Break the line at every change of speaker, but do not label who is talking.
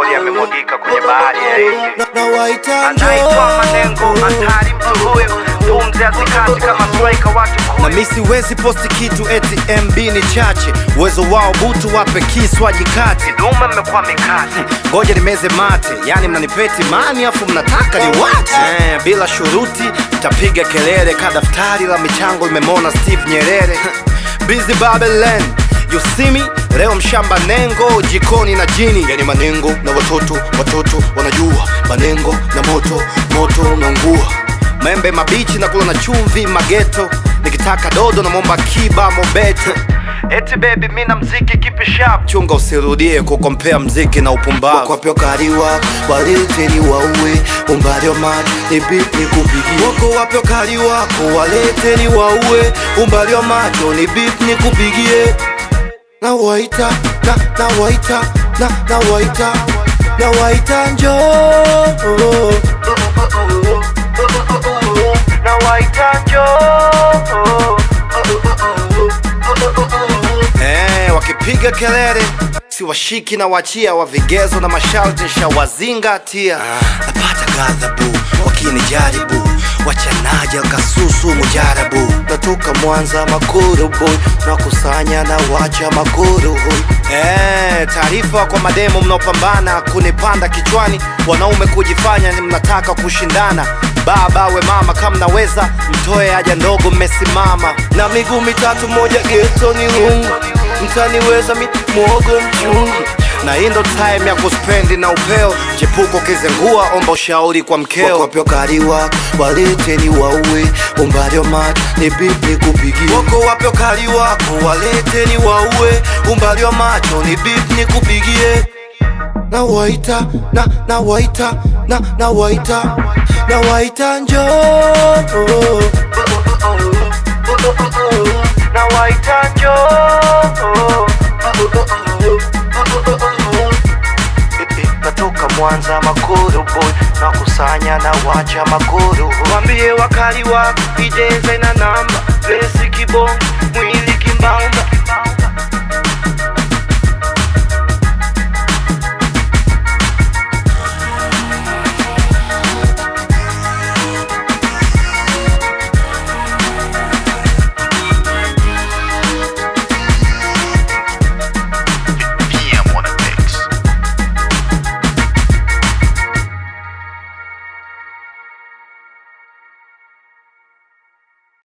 petroli yamemwagika kwenye bahari ya Hindi.
na, na waita
Anaitwa
njoo
Manengo, hatari mtu huyo, pumzi hazikati kama striker watu
na
kumi.
mi siwezi posti kitu eti MB ni chache, uwezo wao butu wape kiswa jikati.
Dume mmekuwa mikati
Ngoja nimeze mate, yani mnanipeti mani afu mnataka ni wache eh, bila shuruti mtapiga kelele ka daftari la michango limemona Steve Nyerere Busy Babylon You see me? Leo mshamba nengo jikoni na jini, yani manengo na watoto, watoto wanajua manengo na moto, moto unaungua membe mabichi na kula na chumvi mageto, nikitaka dodo na momba kiba mobeto
eti baby, mi na mziki kipi sharp
chunga usirudie kukompea mziki na upumbavu
wapyo kaliwa waleteni wauwe umbali wa maji nipi nikupigie wako wapyo kali wako waleteni wauwe umbali wa macho ni bip nikupigie na waita na na waita na na waita na waita njoo
na waita njoo
Eh, wakipiga kelele siwashiki na wachia wa vigezo na masharti nshawazingatia napata ghadhabu wakinijaribu wachanaja kasusu mujarabu
natoka Mwanza Makuru boy nakusanya na wacha Makuru boy
Eh, taarifa kwa mademo mnaopambana kunipanda kichwani, wanaume kujifanya ni mnataka kushindana. Baba we mama, kama mnaweza mtoe haja ndogo, mmesimama
na miguu mitatu moja geto ni lungu mtaniweza mi mwogo mchungu
na hii ndo time ya kuspendi na upeo. Chepuko kizengua, omba ushauri kwa mkeo.
wakopyo kaliwa waleteni wauwe umbali wa maji ni bibi kupigia wako wapyo kali wako waleteni wauwe umbali wa macho ni bibi nikupigie na waita na na waita na na waita na waita njoo
na waita njoo
natoka Mwanza Makuru boy nakusanya na wacha Makuru
Wambie wakali wako ijeze na namba Lesi kibongo